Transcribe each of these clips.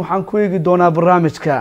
waxaan ku eegi doonaa barnaamijka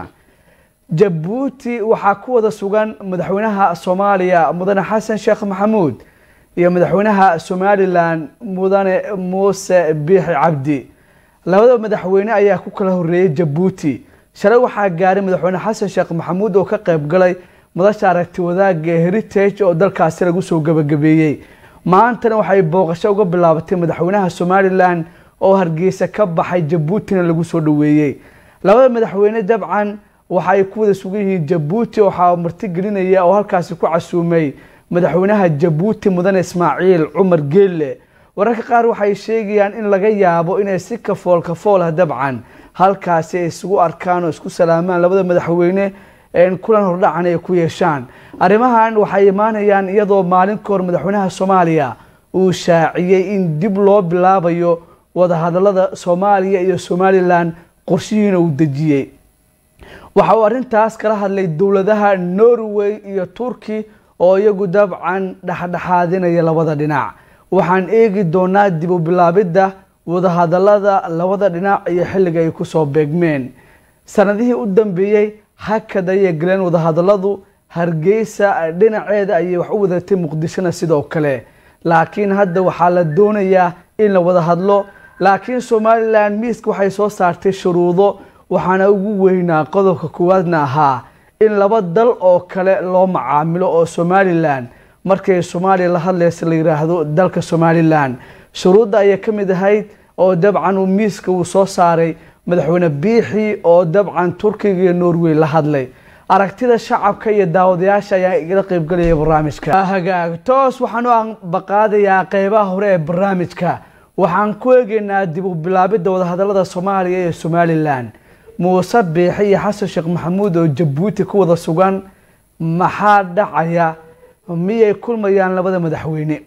jabuuti waxaa ku wada sugan madaxweynaha soomaaliya mudane xasan sheekh maxamuud iyo madaxweynaha somalilan mudane muuse biixi cabdi labada madaxweyne ayaa ku kala horeeyay jabuuti shalay waxaa gaaray madaxweyne xasan sheekh maxamuud oo ka qayb galay madasha aragti wadaagga ee heritage oo dalkaasi lagu soo gabagabeeyey maantana waxay booqasho uga bilaabatay madaxweynaha somalilan oo hargeysa ka baxay jabuutina lagu soo dhaweeyey labada madaxweyne dabcan waxa ay ku wada sugan yihiin jabuuti waxaa martigelinaya oo halkaasi ku casuumay madaxweynaha jabuuti mudane ismaaciil cumar geelle wararka qaar waxay sheegayaan in laga yaabo inay si kafool kafool ah dabcan halkaasi ay isugu arkaan oo isku salaamaan labada madaxweyne kulan hordhacan ay ku yeeshaan arrimahan waxay imaanayaan iyadoo maalin ka hor madaxweynaha soomaaliya uu shaaciyey in dib loo bilaabayo wadahadalada soomaaliya iyo somalilan qorshihiina uu dejiyey waxa uu arrintaas kala hadlay dowladaha norway iyo turki oo iyagu dabcan dhexdhexaadinaya labada dhinac waxaan eegi doonaa dib u bilaabidda wadahadalada labada dhinac iyo xilliga ay kusoo beegmeen sanadihii u dambeeyey hakad ayay galeen wadahadaladu hargeysa dhinaceeda ayay wax u wadatay muqdishona sidoo kale laakiin hadda waxaa la doonayaa in la wada hadlo laakiin somalilan miiska waxay soo saartay shuruudo waxaana ugu weynaa qodobka koowaadna ahaa in laba dal oo kale loo macaamilo oo somalilan markay soomaaliya la hadlaysa la yiraahdo dalka somalilan shuruudda ayay ka mid ahayd oo dabcan uu miiska uu soo saaray madaxweyne biixi oo dabcan turkiga iyo norway la hadlay aragtida shacabka iyo daawadayaasha ayaa igala qeybgalaya barnaamijka hagaag toos waxaan u baqaadayaa qeybaha hore ee barnaamijka waxaan ku eegeynaa dib u bilaabidda wadahadalada soomaaliya iyo somalilan muuse biixi iyo xasan sheekh maxamuud oo jabuuti ku wada sugan maxaa dhacaya miyay kulmayaan labada madaxweyne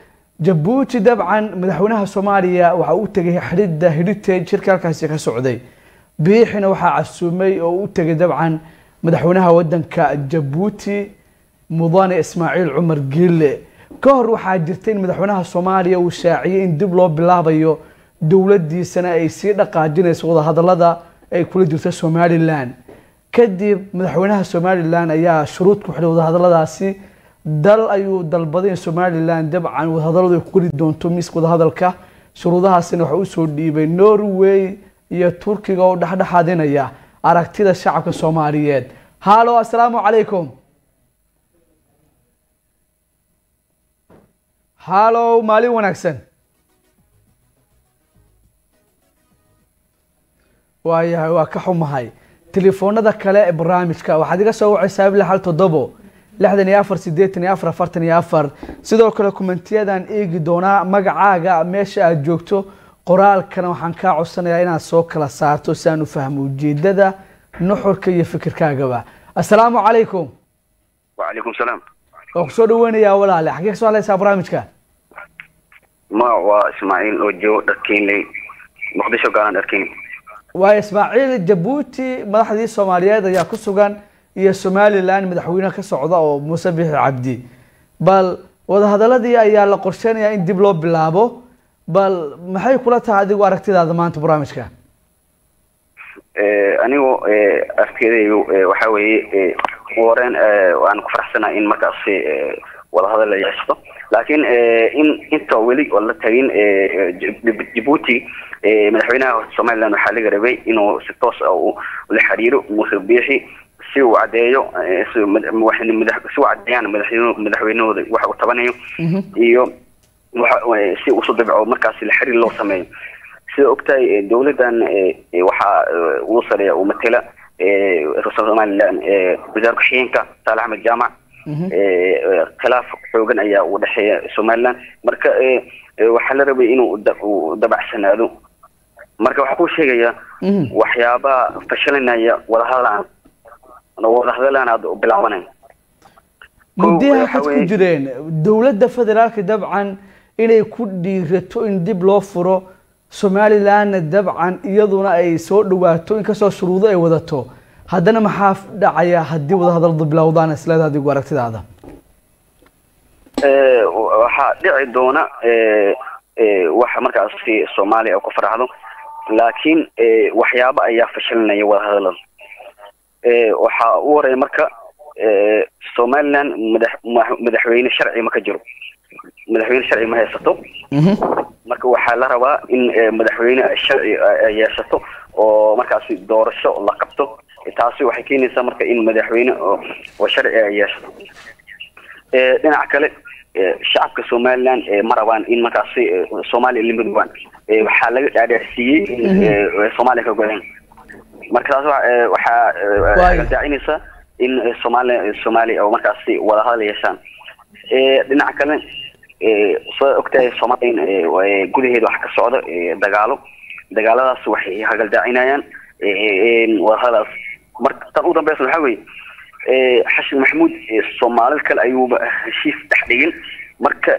jabuuti dabcan madaxweynaha soomaaliya waxa u tegay xidhidda heritage shirka halkaasi ka socday biixina waxaa casuumay oo u tegay dabcan madaxweynaha wadanka jabuuti mudane ismaaciil cumar geelle ka hor waxaa jirta in madaxweynaha soomaaliya uu shaaciyey in dib loo bilaabayo dowladiisana ay sii dhaqaajinayso wadahadalada ay kula jirto somalilan kadib madaxweynaha somalilan ayaa shuruud ku xidhay wadahadaladaasi dal ayuu dalbaday in somalilan dabcan wadahadaladu ay ku geli doonto miiska wadahadalka shuruudahaasina waxa usoo dhiibay norway iyo turkiga oo dhexdhexaadinaya aragtida shacabka soomaaliyeed hallo assalaamu calaykum hallow maalin wanaagsan waayahay waa ka xumahay telefoonada kale ee barnaamijka waxaad iga soo wacaysaa bil hal toddobo lixdan iyo afar sideetan iyo afar afartan iyo afar sidoo kale kumentiyadaan eegi doonaa magacaaga meesha aada joogto qoraalkana waxaan kaa codsanayaa inaad soo kala saarto si aan u fahmo ujeedada nuxurka iyo fikirkaagaba assalaamu calaykum wacalaykum salaam waa kusoo dhaweynayaa walaale xagee kasoo hadlaysaa barnaamijka ma waa ismaaciil oo joogo dharkeynley muqdisho gaalan dharkeyn waa ismaaciil jabuuti madaxdii soomaaliyeed ayaa ku sugan iyo somalilan madaxweyne ka socda oo muuse biixi cabdi bal wadahadaladii ayaa la qorsheynayaa in dib loo bilaabo bal maxay kula tahay adigu aragtidaada maanta barnaamijka anigu arkeedaygu waxa weeye wareen waan ku faraxsanaa in markaas wadahadal la yeesto laakiin in inta weli oo la tagin jabuuti madaxweynaha somaliland waxaa laga rabay inuu si toos ah la xiriiro muuse biixi si uu caddeeyo si u caddeeyaan madaxweynahooda waxa uu tabanayo iyo si usu dabco markaasi la xiriir loo sameeyo sida ogtahay dowladdan waxaa ugu sareeya uu matela somaliland wasaar ku-xigeenka saale axmed jaamac khilaaf xoogan ayaa u dhexeeya somaliland marka waxaa la rabay inuu dabacsanaado marka waxaa ku sheegaya waxyaabaha fashalinaya wadahadalaan wadahadalaan aad bilaabanay muddaha waxaad ku jireen dowladda federaalka dabcan inay ku dhiirato in dib loo furo somalilandna dabcan iyaduna ay soo dhawaato inkastoo shuruudo ay wadato haddana maxaa dhacaya haddii wadahadaladu bilowdaan isleeda adigu aragtidaada waxaa dhici doona waxa markaasi soomaaliya ku faraxdo laakiin waxyaabo ayaa fashilinaya wadahadalada waxaa u horeeya marka somaliland madax madaxweyne sharci ma ka jiro madaxweyne sharci ma haysato marka waxaa la rabaa in madaxweyne sharci yeeshato oo markaasi doorasho la qabto taasi waxay keenaysaa marka in madaxweyne oo sharci ay yeeshato dhinaca kale shacabka somaliland ma rabaan in markaasi soomaaliya la midoobaan waxaa laga dhaadhaarsiiyey in soomaaliya ka godeen marka taas waxaa daacinaysaa in soomaaliya soomaaliya oo markaasi wadahadal yeeshaan dhinaca kale soo ogtahay soomaaliya gudaheeda waxa ka socda dagaalo dagaaladaas waxay hagaldaacinayaan wadahadalaas marka tan u dambeysa waxaa weeye xashin maxamuud soomaalid kale ayuuba heshiis dhex dhigin marka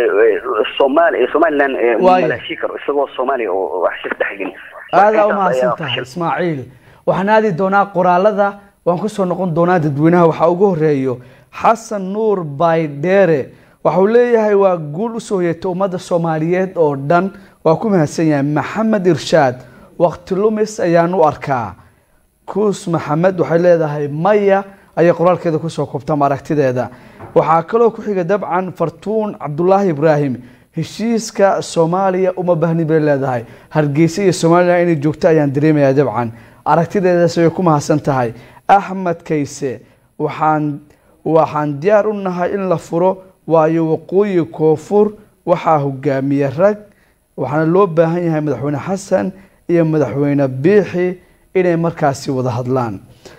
somaali somaliland mala heshii karo isagoo soomaaliya oo heshiis dhex dhigin aadaa umahadsan tahay ismaaciil waxaan aadi doonaa qoraalada waan kusoo noqon doonaa dadweynaha waxaa ugu horeeyo xasan nuur baydheere waxauu leeyahay waa guul usoo hoyatay ummadda soomaaliyeed oo dhan waa ku mahadsan yahay maxamed irshaad waqti lumis ayaan u arkaa kuus maxamed waxay leedahay maya ayay qoraalkeeda kusoo koobtama aragtideeda waxaa kaloo ku xiga dabcan fartuun cabdulaahi ibraahim heshiiska soomaaliya uma bahni bay leedahay hargeysa iyo somalilan inay joogto ayaan dareemayaa dabcan aragtideedaas way ku mahadsan tahay axmed kayse waxaan waxaan diyaar u nahay in la furo waayo waqooyi koonfur waxaa hogaamiye rag waxaana loo baahan yahay madaxweyne xasan iyo madaxweyne biixi inay markaasi wada hadlaan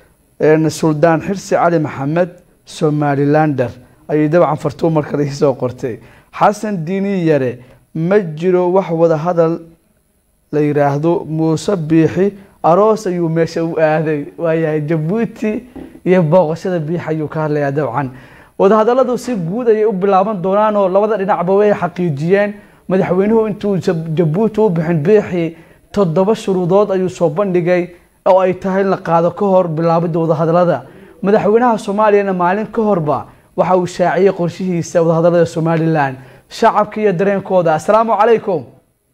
suldaan xirsi cali maxamed somalilander ayay dabcan fartuun markale isoo qortay xasan diini yare ma jiro wax wada hadal la yiraahdo muuse biixi aroos ayuu meesha u aaday waayahay jabuuti iyo booqashada biix ayuu ka hadlayaa dabcan wadahadaladu si guud ayay u bilaaban doonaan oo labada dhinacba way xaqiijiyeen madaxweynuhu intuu jabuuti u bixin biixi toddoba shuruudood ayuu soo bandhigay oo ay tahay in la qaado ka hor bilaabidda wadahadalada madaxweynaha soomaaliyana maalin ka horba waxa uu shaaciyey qorshihiisa wadahadalada somalilan shacabka iyo dareenkooda assalaamu calaykum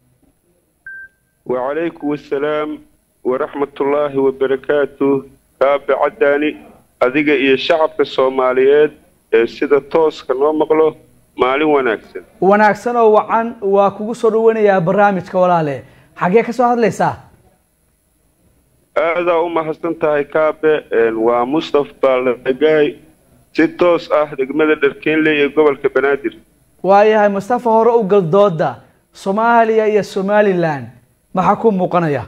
wacalaykum assalaam waraxmatullaahi wabarakaatu kaabe caddaani adiga iyo shacabka soomaaliyeed ee sida tooska noo maqlo maalin wanaagsan wanaagsan oo wacan waa kugu soo dhawanayaa barnaamijka walaale xaggee ka soo hadlaysaa aadaa u mahadsan tahay kaabe waa mustaf baalagaay si toos ah degmada dharkeenley ee gobolka banaadir waayahay mustafa hore u gal dooda soomaaliya iyo somalilan maxaa ku muuqanaya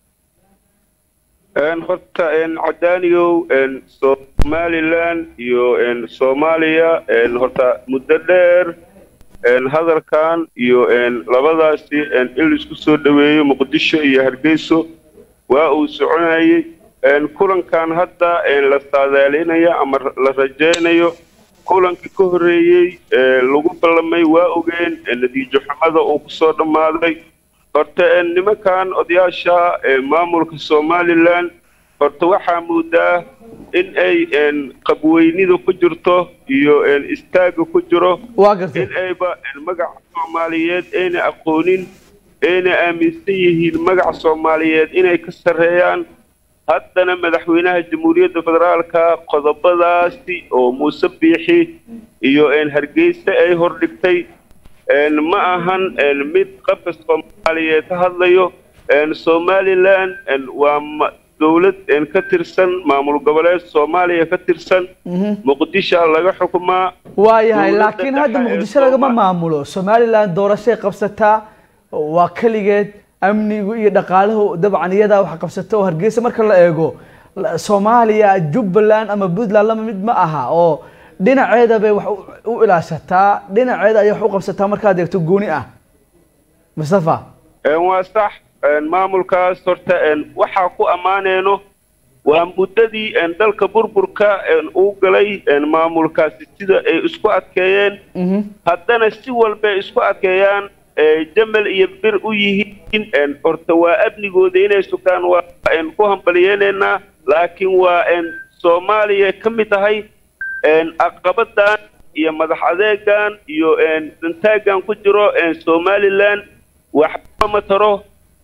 horta cadaaniyow somalilan iyo soomaaliya horta muddo dheer hadalkan iyo labadaasi in laisku soo dhoweeyo muqdisho iyo hargeyso waa uu soconayey kulankan hadda la saadaalinayo ama la rajaynayo kulankii ka horreeyey lagu ballamay waa ogeen natiijo xumada uu kusoo dhammaaday horta nimankan odayaasha maamulka somalilan horta waxaa moodaa in ay qabweynida ku jirto iyo istaaga ku jiro in ayba magaca soomaaliyeed ayna aqoonin ayna aaminsan yihiin magaca soomaaliyeed inay ka sarreeyaan haddana madaxweynaha jamhuuriyadda federaalka qodobadaasi oo muuse biixi iyo hargeysa ay hordhigtay ma ahan mid qabka soomaaliyeed ka hadlayo somalilan waa dowlad ka tirsan maamul goboleed soomaaliya ka tirsan muqdisho laga xukumaa waayahay laakiin hadda muqdisho lagama maamulo somalilan doorashay qabsataa waa keligeed amnigu iyo dhaqaalahu dabcan iyadaa wax qabsata oo hargeysa marka la eego soomaaliya jubbaland ama puntland lama mid ma aha oo dhinaceeda bay wax u ilaashataa dhinaceeda ayay wax u qabsataa markaad eegto gooni ah mustafa waa sax maamulkaas horta waxaa ku ammaaneyno waa muddadii dalka burburka uu galay maamulkaasi sida ay isku adkeeyeen haddana si walbay isku adkeeyaan jamal iyo bir u yihiin horta waa amnigooda inay sugaan waa ku hambaliyeynaynaa laakiin waa soomaaliya ka mid tahay aqabadan iyo madax adeegan iyo dantaagan ku jiro somalilan waxba ma taro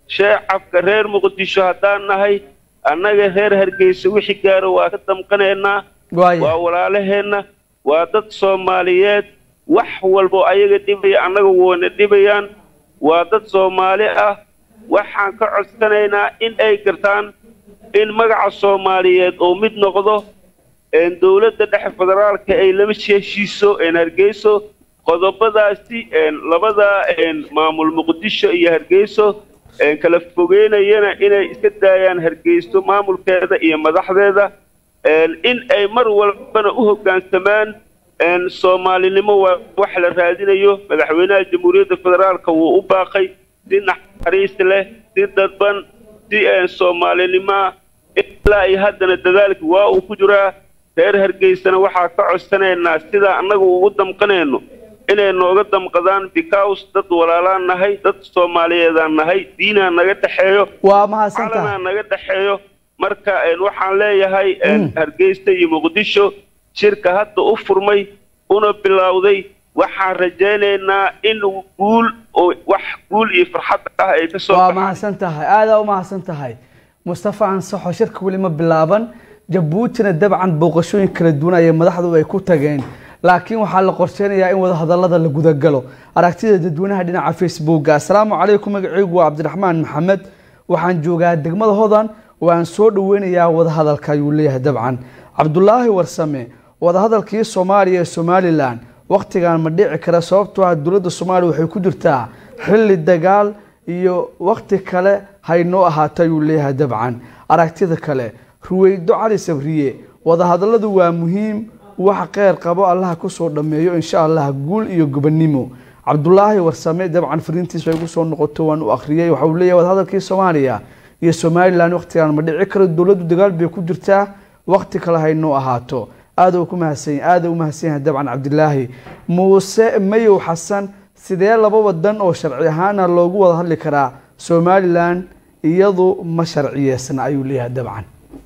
shacabka reer muqdisho haddaan nahay annaga reer hargeysa wixii gaaro waa ka damqanaynaa waaya waa walaalaheenna waa dad soomaaliyeed wax walbo ayaga dhibaya annaga woona dhibayaan waa dad soomaali ah waxaan ka codsanaynaa in ay gartaan in magaca soomaaliyeed oo mid noqdo een dowladda dhexe federaalka ay lama heshiiso een hargeyso qodobadaasi een labada een maamul muqdisho iyo hargeyso een kala fogeynayana inay iska daayaan hargeyso maamulkeeda iyo madaxdeeda een in ay mar walbana u hoggaansamaan een soomaalinimo waa wax la raadinayo madaxweynaha jamhuuriyadda federaalka wuu u baaqay si naxariis leh si dadban si een soomaalinimoa ilaa iyo haddana dadaalki waa uu ku jiraa reer hargeysana waxaa ka codsanaynaa sidaa annaga ugu damqanayno inay nooga damqadaan because dad walaalaan nahay dad soomaaliyeedaan nahay diinaa naga dhexeeyo waa mahadsan tahay calanaa naga dhexeeyo marka een waxaan leeyahay een hargeysa iyo muqdisho shirka hadda u furmay una bilowday waxaan rajaynaynaa in guul oo wax guul iyo farxad ah ay ka soo waa baxaan mahadsan tahay aadaa u mahadsan tahay mustafa ansaxo shirka weli ma bilaaban jabuutina dabcan booqashooyin kala duwan ayay madaxdu ay ku tageen laakiin waxaa la qorsheynayaa in wadahadalada la gudagalo aragtida dadweynaha dhinaca facebooka asalaamu calaykum magacaygu waa cabdiraxmaan maxamed waxaan joogaa degmada hodan waan soo dhaweynayaa wadahadalka ayuu leeyahay dabcan cabdulaahi warsame wadahadalkii soomaaliya ee somalilan wakhtigan ma dhici kara sababtoo ah dowladda soomaaliya waxay ku jirtaa xilli dagaal iyo wakhti kale haynoo ahaato ayuu leeyahay dabcan aragtida kale ruweydo cali sabriye wadahadaladu waa muhiim wax qeyr qabo allaha kusoo dhammeeyo insha allah guul iyo gobonimo cabdulaahi warsame dabcan fariintiis ay kusoo noqoto waan u akhriyey waxa uu leeyahay wadahadalkii soomaaliya iyo somalilan wakhtigan ma dhici karo dowladdu dagaal bay ku jirtaa wakhti kale haynoo ahaato aada ku mahadsan aada u mahadsan yahay dabcan cabdilaahi muuse mayow xasan sidee laba wadan oo sharci ahaana loogu wada hadli karaa somalilan iyadu ma sharciyeysna ayuu leeyahay dabcan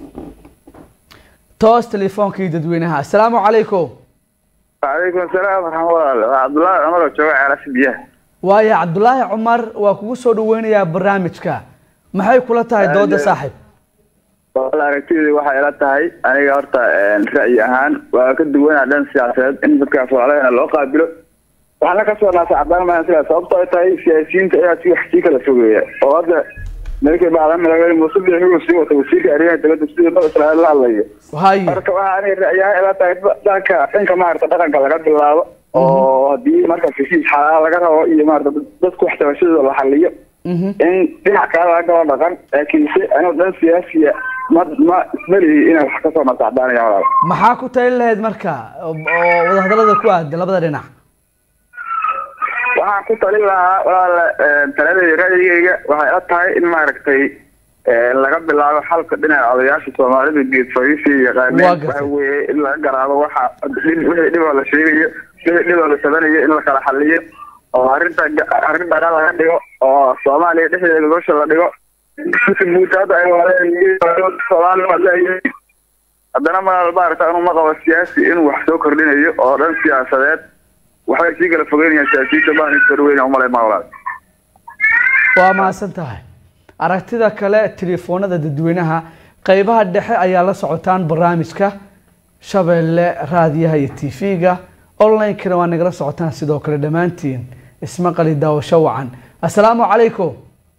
toos telefoonkii dadweynaha asalaamu calaykum وعليكم السلام ورحمة الله عبد الله عمر وجوع على سبيه waaya cabdulaahi cumar waa kugu soo dhaweynayaa barnaamijka maxay kula tahay dooda saaxiib والله aragtidii waxay ila tahay aniga horta ra'yi ahaan waa ka duwanaa dhan siyaasadeed in dadka Soomaaliyeed loo qaabilo waxaana ka soo naasa cadaan ma sida sababtoo ay tahay siyaasiyiinta ayaa si wax sii kala fogeeya oo hadda markay bacdan madaxweyne Muuse Biixi uu sii wato wasiirka arrimaha dibadda sidii dad Israa'iil la hadlayo haye marka waxa aniga ra'yi ahaan ila tahay dhanka dhanka maarta dhaqanka laga bilaabo oo haddii marka heshiis xalaal laga rabo iyo maarta dadku wax tabashadooda la xaliyo Mhm. in dhinac kale laga galo dhaqan laakiin si anoo dhan siyaasiya ma ma ismalihi inay wax kasoo nasacdaanayaan walaal maxaa ku talin lahayd marka oo oo wadahadalada ku aada labada dhinac waxaan ku talin lahaa walaal taladayda ra'yigayga waxay ila tahay in maaragtay eh, laga bilaabo xalka dhinaca odayaasha soomaalida geed fariisi Waa yaqaaneen gartay. waxa weeye in laga garaabo waxa dhib- wixii dhiboo la sheegayo wixii dhiboo la sabanayo in la kala xaliyo oo arrinta arrin dhaqan laga dhigo oo soomaaliya dhexdeeda gosha la dhigo muudda hadda ay waleen soomaaliya leeyihiin haddana ma maaragta inuu ma qabo siyaasi inuu wax soo kordhinayo oo dhan siyaasadeed waxbay sii kala fogeynayaan siyaasiyiinta baan is farweyna umalay ma walaal waa mahadsan tahay aragtida kale telefoonada dadweynaha qeybaha dhexe ayaa la socotaan barnaamijka shabeelle raadiyaha iyo tv-ga online-kana waa nagala socotaan sidoo kale dhammaantiin ismaqali daawasho wacan asalaamu calaykum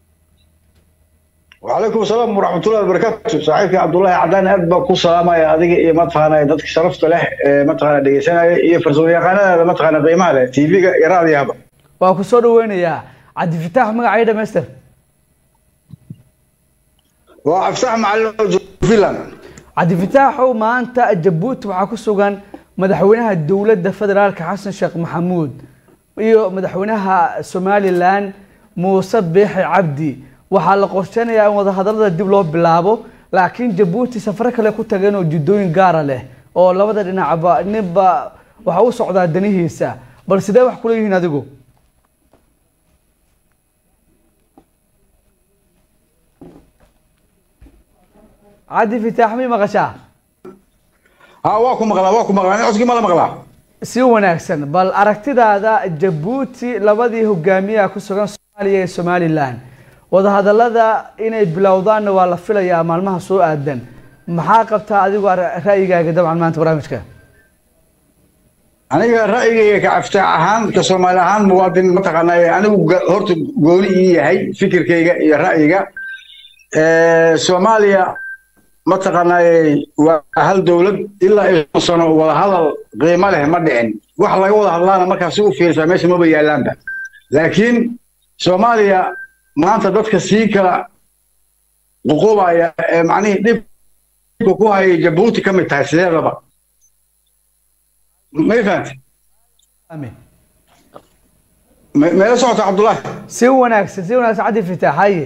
وعليكم السلام ورحمة الله وبركاته صاحبك عبد الله عدنان أد بكو سلامة يا أديك إيه متخانة دتك شرفت له إيه متخانة دقيسنا إيه فرسول يقانا متخانة قيمة له تي في يراضي هبا waa ku soo dhaweynayaa cabdifitaax magacay dhamaystir وأفسح مع فيلان cabdifitaaxow maanta jabuuti waxaa ku sugan madaxweynaha dowladda federaalka xasan sheekh maxamuud iyo madaxweynaha somalilan muuse biixi cabdi waxaa la qorsheynayaa in wadahadalada dib loo bilaabo laakiin jabuuti safaro kale ku tageen oo jiddooyin gaara leh oo labada dhinacba ninba waxa u socdaa danihiisa bal sidee wax kula yihiin adigu cabdi fitaax mi maqashaa ها واكو مغلا واكو مغلا أنا أسقي مالا مغلا si wanaagsan bal aragtidaada jabuuti labadii hogaamiyaha ku sugan soomaaliya iyo somalilan wadahadallada inay bilowdaanna waa la filayaa maalmaha soo aadan maxaa qabtaa adigu ar- ra'yigaaga dabcan maanta barnaamijka aniga ra'yigayga ka caftaac ahaan ka soomaali ahaan muwaadin mataqaanaa anigu ga- horta gooni ii yahay fikirkayga iyo ra'yiga Eh, soomaaliya mataqaanaa waa hal dowlad ilaa iyo sano wada hadal qiimo leh ma dhicin wax laga wada hadlaana markaas u fiirsaa meesha maba yaalaanba laakiin soomaaliya maanta dadka sii kala ququbaya ee macnihii dhibka ku hayay jabuuti ka mid tahay sideedaba may fahantay Amiin. Me- meela socota cabdullaahi si wanaagsan si wanaagsan cabdi fitaax haye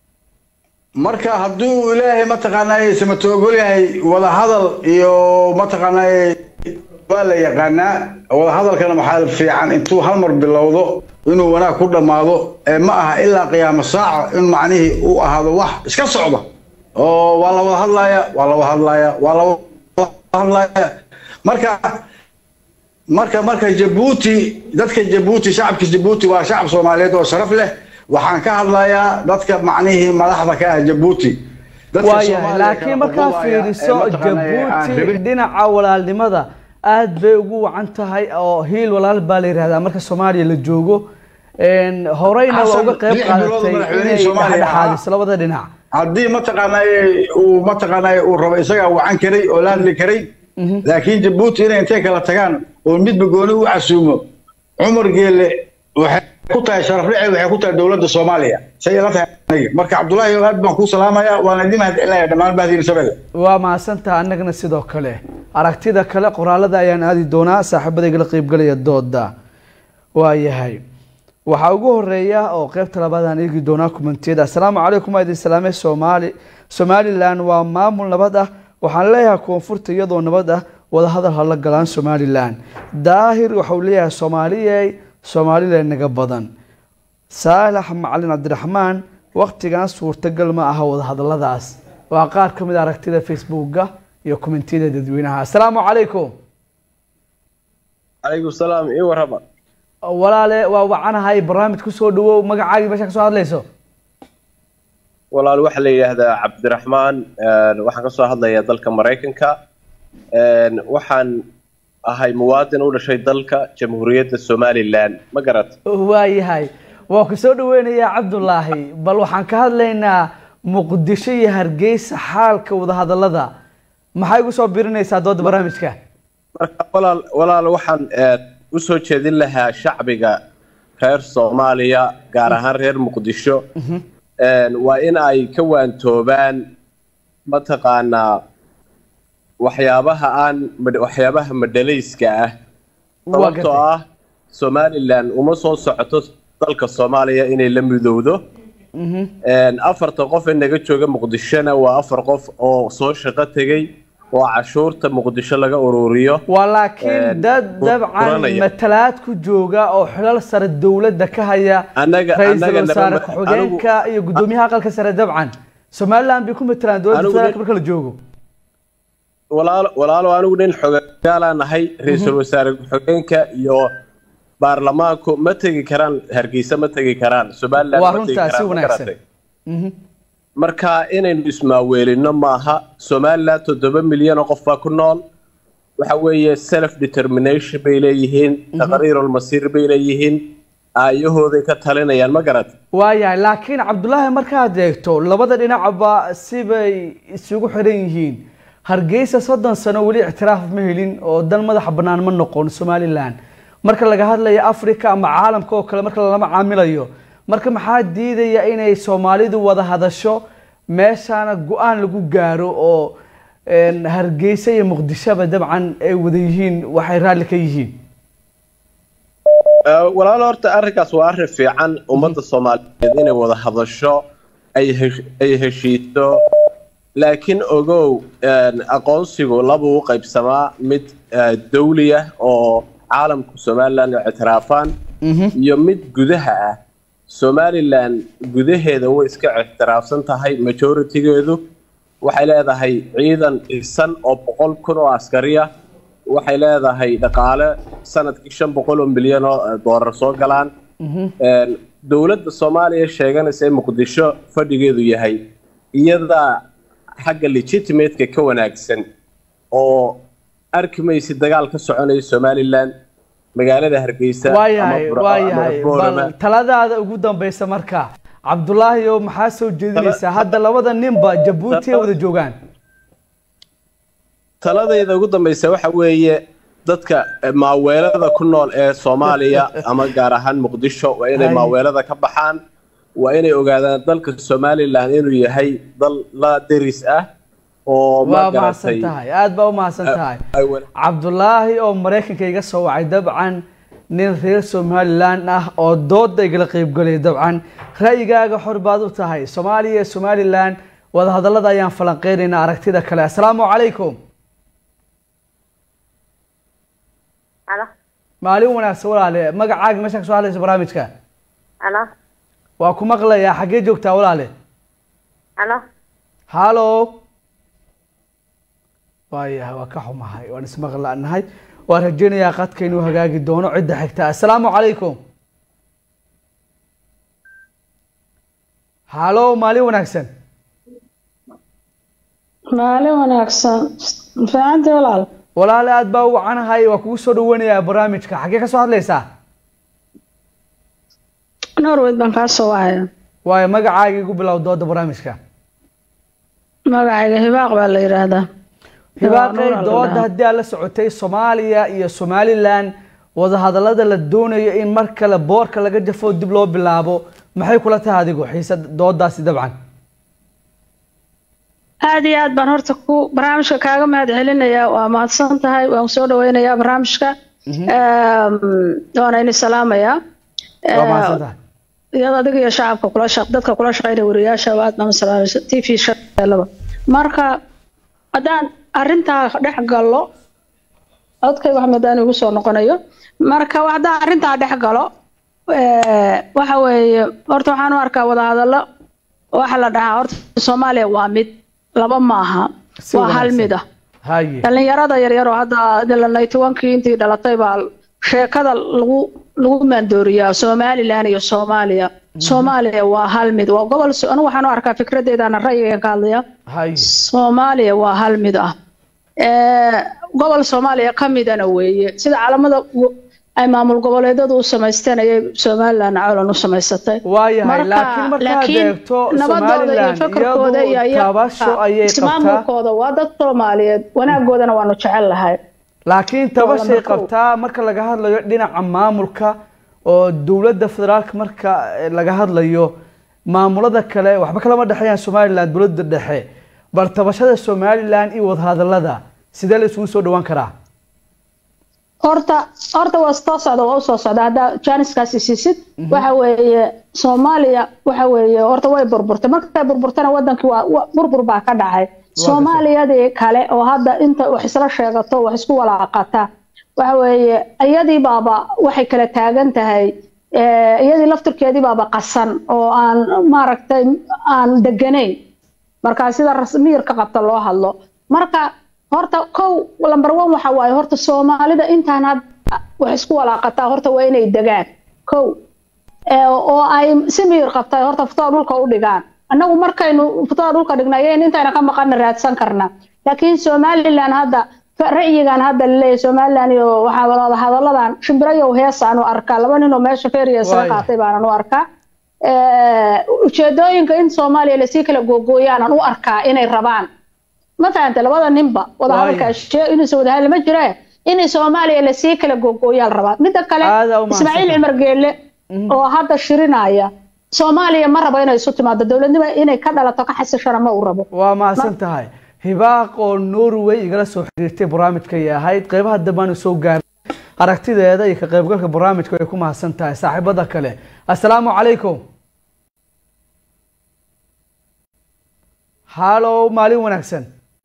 marka hadduu ilaahay mataqaanaa samato ogol yahay wada hadal iyo mataqaanaa waa la yaqaanaa wada hadalkana maxaa fiican intuu hal mar bilowdo inuu wanaag ku dhammaado ee ma aha ilaa qiyaamo saaca in macnihii uu ahaado wax iska socda oo waa la wada hadlaya waa la wada hadlaya waa la wada hadlaya marka marka marka jabuuti dadka jabuuti shacabka jabuuti waa shacab soomaaliyeed oo sharaf leh waxaan ka hadlayaa dadka macnihii madaxda ka ah jabuuti Dadka waayahay Soomaaliya laakiin kala markaa qudubaya ee fiiriso mataqaanaa aan jabuuti rabin- dhinaca walaalnimada aad bay ugu wacan tahay oo hiil walaal baa la yihahdaa marka soomaaliya la joogo Een, horeyna waa Xasan, uga qayb lix bilood qaadatay madaxweynihii inay Soomaaliya dhexdhexaadiso labada dhinac haddii mataqaanaa uu mataqaanaa uu rabo isagaa wacan karay oo la hadli karay laakiin jabuuti inay intay kala tagaan oo midba gooni u casuumo cumar geele waxay ku tahay sharaf dhici waxay ku tahay dowladda soomaaliya say ila tahay aniga marka cabdullaahi aad baan kuu salaamayaa waana idin mahadcelinaya dhammaan bahdiina shabelle waa mahadsantaha annagana sidoo kale aragtida kale qoraalada ayaan aadi doonaa saaxiibadayga la qeybgalaya dooda waayahay waxaa ugu horeeya oo qeybta labaadaan eegi doonaa kumentiyada assalaamu calaykum waa idin salaamay soomaali somalilan waa maamul nabad ah waxaan leeyahay koonfurta iyadoo nabad ah wadahadal hala galaan somalilan daahir waxau leeyahay soomaaliyey somalilan naga badan saalax macalin cabdiraxmaan waktigan suurtagal ma aha wadahadaladaas waa qaar ka mid a aragtida facebooka iyo kommentiyada dadweynaha assalaamu calaykum calaykum salaam ii warrama walaale waa wacanahay barnaamij kusoo dhawow magacaagii meesha kasoo hadlayso walaal waxaa la yidhaahdaa cabdiraxmaan een, waxaan kasoo hadlayaa dalka maraykanka een, waxaan ahay muwaadin u dhashay dalka jamhuuriyadda somalilan ma garat waayahay waa ku soo dhaweynayaa cabdulaahi bal waxaan ka hadlaynaa muqdisho iyo hargeysa xaalka wadahadalada maxay igu soo birinaysaa dooda barnaamijka marka walaal walaal waxaan een, usoo jeedin lahaa shacbiga reer soomaaliya gaar ahaan reer muqdisho een, waa in ay ka waantoobaan mataqaanaa waxyaabaha aan mad- waxyaabaha madhalayska ah Waa sababtoo gartay. ah somalilan uma soo socoto dalka soomaaliya inay la midowdo Een, afarta qof ee naga jooga muqdishona waa afar qof oo soo shaqo tegey oo cashuurta muqdisho laga ururiyo waa laakiin Een, dad ku- dabcan kuranaya. matalaad ku jooga oo xilal sare dowladda ka haya Annaga- ra-iisul annaga wasaare naba- ku-xigeenka iyo gudoomiyaha aqalka sare dabcan somaliland bay ku matalaan dowladda Anigu federaalka nin- marka la joogo walaalo walaalo anigu nin xogaalaan nahay ra-iisul wasaare ku-xigeenka iyo baarlamaanku ma tegi karaan hargeysa ma tegi karaan somaliland waa ma tegi runtaa si karaan ma wanaagsan garatay marka inaynu ismaaweelino maaha somaliland toddoba milyan oo qof baa ku nool waxa weeye self determination bay leeyihiin taqriirulmasiir bay leeyihiin aayahooday ka talinayaan ma garat waayahay laakiin cabdulaahi markaad eegto labada dhinacba sibay isugu xiran yihiin hargeysa soddon sano weli ictiraaf ma helin oo dan madaxa bannaan ma noqon somaliland marka laga hadlayo africa ama caalamka oo kale marka lama caamilayo marka maxaa diidaya inay soomaalidu wada hadasho meeshaana go-aan lagu gaaro oo een, hargeysa iyo muqdishoba dabcan ay wada yihiin waxay raalli ka yihiin Eh, walaalo horta arrinkaas waa arrin fiican ummadda soomaaliyeed inay wada hadasho ay hesh- ay heshiiso laakiin ogow een, aqoonsigu labuu u qaybsamaa mid eh, dawli ah oo caalamku somaliland ay ictiraafaan iyo mid gudaha ah somaliland gudaheeda way iska ictiraafsan tahay majoritigeedu waxay leedahay ciidan dhisan oo boqol kun oo askari ah waxay leedahay dhaqaale sanadkii shan boqol oo milyan oo eh, doolar soo galaan Een, dowladda soomaaliya sheeganaysa in muqdisho fadhigeedu yahay iyadaa xagga legitimateka ka wanaagsan oo arki maysid dagaal ka soconaya somalilan magaalada hargeysa ama waayahay Burco ama waayahay Boorama. bal taladaada ugu dambeysa marka cabdulaahi oo maxaa soo jeedinaysaa hadda labada ninba jabuuti ay wada joogaan taladayda ugu dambeysa waxa weeye dadka eh, maaweelada ku nool ee soomaaliya ama gaar ahaan muqdisho waa inay Hay. maaweelada ka baxaan waa inay ogaadaan dalka somalilan inuu yahay dal la deris ah oo ma waa mahadsan garatay tahay aad baa u mahadsan tahay ay wal- cabdulaahi oo maraykanka iga soo wacay dabcan nin reer somalilan ah oo dooda igala qeybgalay dabcan ra'yigaaga xor baad u tahay soomaaliya iyo somalilan wadahadallada ayaan falanqeynaynaa aragtida kale asalaamu calaykum Alo, maalin wanaagsan walaale magacaaga meesha ka soo hadlaysa barnaamijka alo, waa ku maqlayaa xaggee joogtaa walaale alo. hallo waayahay waa ka xumahay waan ismaqlaanahay waan rajeynayaa qadka inuu hagaagi doono cidda xigta assalaamu calaykum hallo maalin wanaagsan maalin wanaagsan fiicantii walaal walaale aad baa u wacanahay waa kugu soo dhaweynayaa barnaamijka xaggee ka soo hadlaysaa norweyd baan kaa soo wahaya waayo magacaaga igu bilow dooda barnaamijka magacayga hibaaq baa la yidhaahdaa hibaaqay Nuur dooda Al-Dhaha. haddii aad la socotay soomaaliya iyo somalilan wadahadallada la doonayo in mar kale boorka laga jafo dib loo bilaabo maxay kula tahay adigu xiisa doodaasi dabcan aad iyo aad baan horta ku barnaamijka kaaga mahad celinayaa waa mahadsan tahay waan soo dhaweynayaa barnaamijka Eem, waana ini salaamayaa waa mahadsan tahay iyada adiga iyo shacabka kula shaq dadka kula shaqeynaya wariyaasha aad baan u salaamaysa t v shaqeelaba marka haddaan arrintaa dhex gallo codkayga waxmed aan igu soo noqonayo marka haddaan arrintaa dhex galo eh, waxa weeye horta waxaan u arkaa wadahadallo waxa la dhahaa horta soomaaliya waa mid laba maaha Si waa hal wanaagsan. mid ah haye dhalinyarada yaryar oo hadda dilanay tobankii intii dhalatay baa sheekada lagu lagu maandooriyaa somalilan iyo soomaaliya soomaaliya waa hal mid waa gobol so- anigu waxaan u arkaa fikradeedana ra'yigan ka hadlaya haye soomaaliya waa hal mid ah Eh, gobol soomaaliya ka midana weeye sida calamada u- ay maamul goboleedyadu u samaysteen ayay somalilan caalan u samaysatay waayahay Marka- laakiin markaad laakiin eegto nabadooda iyo somalilan fakarkooda iyo iyadu iyaga tabasho ayay qabtaa ismaamulkooda waa dad soomaaliyeed wanaagoodana waanu jecel lahay laakiin tabashay lama kow. qabtaa marka laga hadlayo dhinaca maamulka oo dowladda federaalka marka eh, laga hadlayo maamulada kale waxba kalama dhexeeyaan somalilan dowladda dhexe bal tabashada somalilan iyo wadahadalada sidee la isugu soo dhawaan karaa horta horta waa soo socda waa usoo socda haddaa janiskaasi siisid waxa weeye soomaaliya waxa weeye horta way burburtay markay burburtana wadankii waa wa- burbur baa ka dhacay soomaaliyadii kale oo hadda inta wax isla sheegato wax isku walaaqata waxa weeye iyadii baaba waxay kala taagan tahay eh, iyadii laftirkeedii baaba qasan oo aan maaragtay aan deganayn marka sida rasmiyirka qabta loo hadlo marka horta kow lamber one waxa waaye horta soomaalida intaan had wax isku walaaqataa horta waa inay degaan kow Ee, oo ay si miyir qabtay horta futada dhulka u dhigaan annagu markaynu futada dhulka dhignayen intayna ka maqana raadsan karna laakiin somalilan hadda ra'yigan hadda laleeyahay somalilan iyo waxaa wada hadalladan shimbirayow heesaan u arkaa laba ninoo meesha feeriya soo Waay. qaatay baanan u arkaa Ee, ujeedooyinka in soomaaliya lasii kala googooyaanan u arkaa inay rabaan ma fahanta labada ninba wadahadalka Waay. shee inuusan wadahadal ma jiree in soomaaliya lasii kala googooyaa la rabaa midda kale Aad aa u mahadsan ismaaciil tahay. cumar geelle oo hadda shirinaya soomaaliya ma rabo inay isu timaado dowladnimo inay ka dhalato ka xasishana ma uu rabo waa mahadsan tahay hibaaq oo norway igala soo xiriirtay barnaamijkay ahayd qeybaha dambaanu soo gaaray aragtideeda iyo ka qaybgalka barnaamijka ay ku mahadsan tahay saaxiibada kale assalaamu calaykum hallo maalin wanaagsan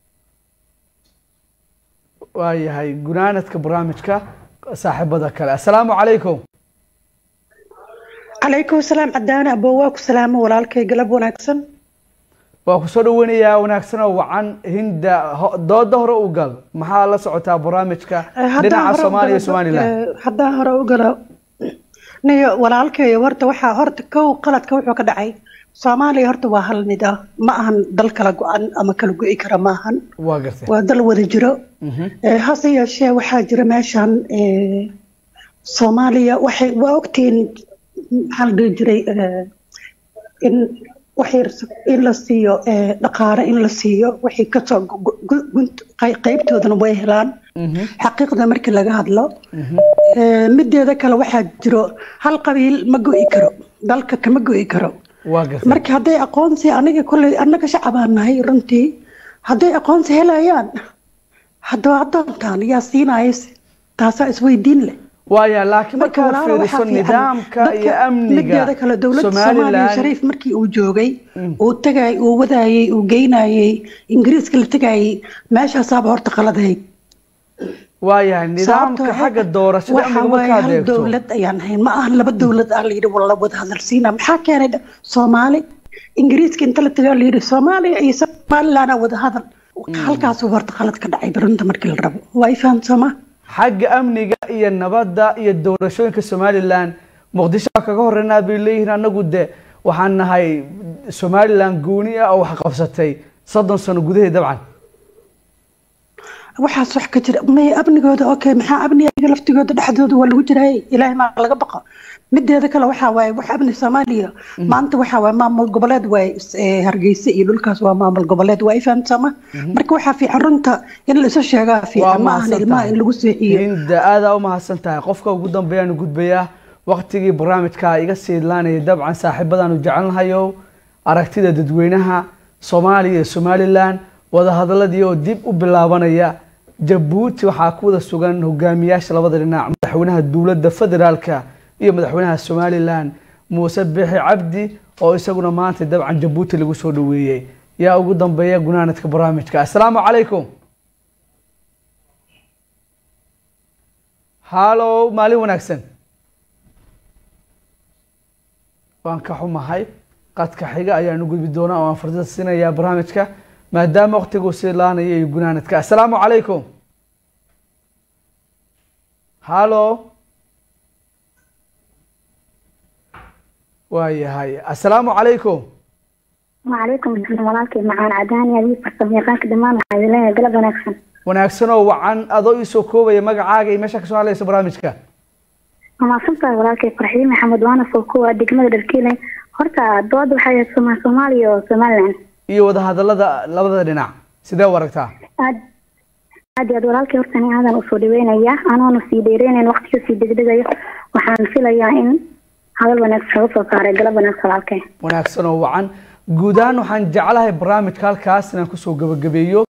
waayahay gunaanadka barnaamijka saaxiibada kale assalaamu calaykum calaykum salaam cadaana abo waa ku salaamo walaalkay galab wanaagsan waa ku soo dhaweynayaa wanaagsan oo wacan hinda ho- dooda hore u gal maxaa la socotaa barnaamijka Eh, haddaan dhinaca hore u soomaaliya iyo galo- somalilan eh, haddaan hore u galo niyo walaalkeeyo horta waxaa horta kow qaladka wuxuu ka dhacay soomaaliya horta waa hal mid ah ma ahan dal kala go-an ama kala go-i kara ma ahan waa gartay waa dal wada jiro Eh, hase yeeshee waxaa jira meeshan eh, soomaaliya waxay waa ogtihiin maxaa la dhihi jiray eh, in waxay in la siiyo eh, dhaqaale in la siiyo waxay kasoo gu- gu- gu- gunt- qey- qeybtoodana way helaan xaqiiqda markii laga hadlo Eh, mideeda kale waxaa jiro hal qabiil ma go'i karo dalka kama go'i karo waa gartay marka hadday aqoonsi aniga kolley annaga shacabaan nahay runtii hadday aqoonsi helayaan haddaba addoonkan yaa siinayas taasaa isweydiin leh waaya laakiin marka markaad walaalo fiiriso waxaa fiican nidaamka iyo dadka amniga mideeda kale dowladda soomaaliya somalilan shariif markii uu joogay uu tagay uu wadaayey uu geynayey ingiriiska la tagayey meeshaasaaba horta qaladahayd waayahay nidaamka sababtoo xagga doorashada waxa amniga waaye markaad hal eegto dowlad ayaan ahayn ma ahan laba dowlad ah layidhi wala wada hadalsiina maxaa keenay dha- soomaali ingiriiska inta la tagaa layidhi soomaaliya iyo somalilanaa wada hadal halkaasuu horta qalad ka dhacay barunta markii la rabo waa i fahamsama xagga amniga iyo nabadda iyo doorashooyinka somalilan muqdisho waa kaga horeynaa bay leeyihiin annagu de waxaan nahay somalilan gooni ah oo wax qabsatay soddon sano gudaheed dabcan waxaas wax ka jira may amnigooda okay maxaa amniga laftigooda dhexdooda waa lagu jiray ilaahay maa laga baqo mideeda kale waxaa waaye wax amni soomaaliya maanta waxaa waaye maamul goboleed waaye eh, hargeysa iyo dhulkaas waa maamul goboleed waa i fahamsama marka waxaa fiican runta in la isu sheegaa waa fiican ma ahan mahadsan ilmaha tahay in lagu seexiyo hinda aadaa u mahadsan tahay qofka ugu dambeeyaan gudbayaa waqtigii barnaamijka iga sii idlaanaya dabcan saaxiibadaanu jecelnahayo aragtida dadweynaha soomaaliya iyo somalilan wadahadaladii oo dib u bilaabanaya jabuuti waxaa ku wada sugan hogaamiyaasha labada dhinac madaxweynaha dowladda federaalka iyo madaxweynaha somalilan muuse bixi cabdi oo isaguna maanta dabcan jabuuti lagu soo dhaweeyey yaa ugu dambeeya gunaanadka barnaamijka assalaamu calaykum hallow maalin wanaagsan waan ka xumahay qadka xiga ayaan u gudbi doonaa oo aan fursada siinayaa barnaamijka maadaama waqtigu sii laanaya iyo gunaanadka assalaamu calaykum hallow waayahay assalaamu calaykum وعليكم السلام walaalkay macaan cadaan adiga farsamayaqaanka dhammaan waxaa idin leeyahay galab wanaagsan wanaagsan oo wacan adoo iisoo koobaya magacaaga iyo meesha kasoo hadlaysa barnaamijka waa mahadsantahay walaalkay farxiin maxamed waana soo kuwa degmada dharkiile horta dooda waxay ahayd Soma- soomaaliya oo somalilan iyo wadahadalada labada dhinac sidee u aragtaa aad aad iyo aad walaalkay horta ani aadan usoo dhaweynaya anoona sii dheereynayn waqtiga sii degdegayo waxaan filayaa in hadal wanaagsan laga soo saaray galab wanaagsan walaalkay wanaagsan oo wacan guud ahaan waxaan jeclahay barnaamijka halkaas inaan kusoo gabagabeeyo